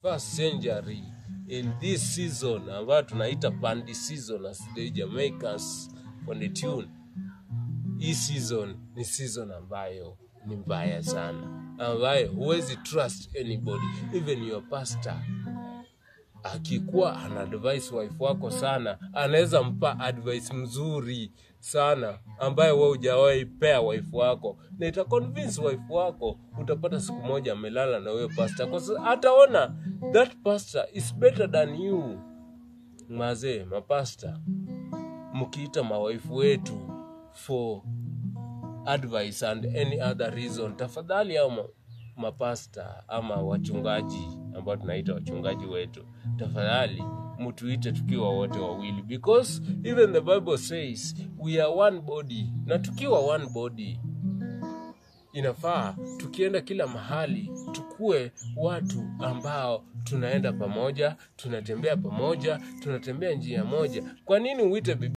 first century in this season ambayo tunaita pandi season as the Jamaicans on the tune. Hii season ni season ambayo ni mbaya sana, ambayo huwezi trust anybody even your pastor akikuwa ana advise wife wako sana, anaweza mpa advice mzuri sana ambayo wewe hujawahi pea wife wako, na ita convince wife wako. Utapata siku moja amelala na huyo pastor, kwa sababu ataona that pastor is better than you. Mazee, mapasta, mkiita mawaifu wetu for advice and any other reason, tafadhali au ma- mapasta ama wachungaji ambao tunaita wachungaji wetu, tafadhali mtuite tukiwa wote wawili, because even the Bible says we are one body, na tukiwa one body inafaa tukienda kila mahali tukue watu ambao tunaenda pamoja, tunatembea pamoja, tunatembea njia moja. Kwa nini uite bibi